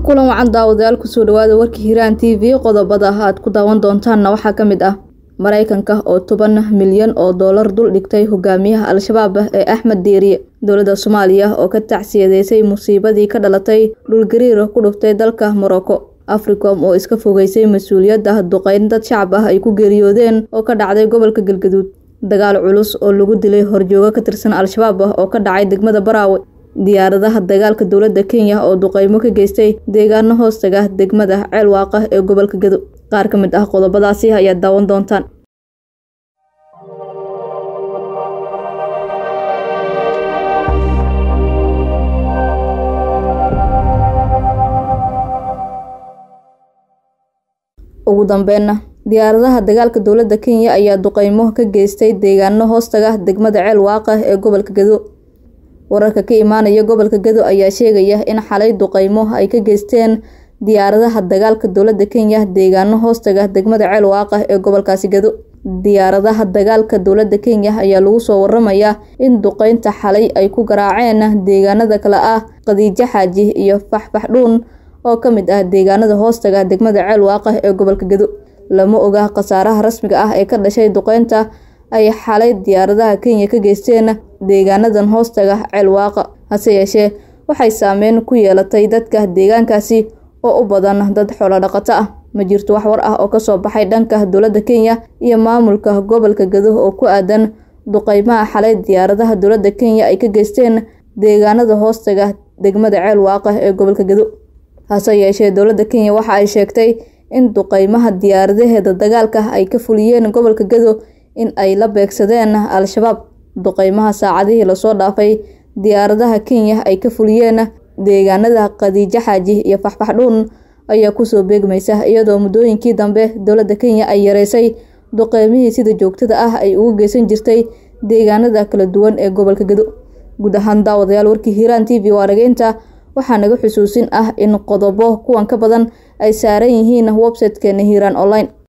kulan wacan daawadayaal kusoo dhawaada warka hiiraan t v qodobada aad ku daawan doontaanna waxaa ka mid ah maraykanka oo toban milyan oo doolar dul dhigtay hogaamiyaha al-shabaab ee axmed diiriye dowladda soomaaliya oo ka tacsiyadeysay musiibadii ka dhalatay dhulgariir ku dhuftay dalka morocco africom oo iska fogeysay mas-uuliyadda duqeyn dad shacab ah ay ku geeriyoodeen oo ka dhacday gobolka galgaduud dagaal culus oo lagu dilay horjoogo ka tirsan al-shabaab ah oo ka dhacay degmada baraawe diyaaradaha dagaalka dowladda kenya oo duqeymo ka geystay deegaano hoostaga degmada ceelwaaqa ee gobolka gado qaar ka mid ah qodobadaasi ayaad daawan doontaan ugu dambeynna diyaaradaha dagaalka dowladda kenya ayaa duqeymo ka geystay deegaano hoostaga degmada ceelwaaqa ee gobolka gado wararka ka imaanaya gobolka gado ayaa sheegaya in xalay duqeymo ay ka geysteen diyaaradaha dagaalka dowladda kenya deegaano hoostaga degmada ceelwaaqa ee gobolkaasi gado diyaaradaha dagaalka dowladda kenya ayaa lagu soo waramayaa in duqeynta xalay ay ku garaaceen deegaanada kale ah qadiijo xaaji iyo faxfaxdhuun oo ka mid ah deegaanada hoostaga degmada ceelwaaqa ee gobolka gado lama oga khasaaraha rasmiga ah ee ka dhashay duqeynta ay xalay diyaaradaha kenya ka geysteen deegaanadan hoostaga ceelwaaqa hase yeeshee waxay saameyn ku yeelatay dadka deegaankaasi oo u badan dad xoolodhaqato ah ma jirto wax war ah oo kasoo baxay dhanka dowladda kenya iyo maamulka gobolka gado oo ku aadan duqeymaha xalay diyaaradaha dowladda kenya ay ka geysteen deegaanada hoostaga degmada ceelwaaqa ee gobolka gado hase yeeshee dowladda kenya waxa ay sheegtay in duqeymaha diyaaradaheeda dagaalka ay ka fuliyeen gobolka gado in ay la beegsadeen al-shabaab duqeymaha saacadihii lasoo dhaafay diyaaradaha kenya ay ka fuliyeen deegaanada qadiijo xaaji iyo faxfaxdhuun ayaa kusoo beegmaysa iyadoo muddooyinkii dambe dowladda kenya ay yareysay duqeymihii sida joogtada ah ay ugu geysan jirtay deegaanada kala duwan ee gobolka gado guud ahaan daawadayaal warkii hiiraan t v waa dhageynta waxaa naga xusuusin ah in qodobo kuwan ka badan ay saaran yihiin website-keena hiiraan online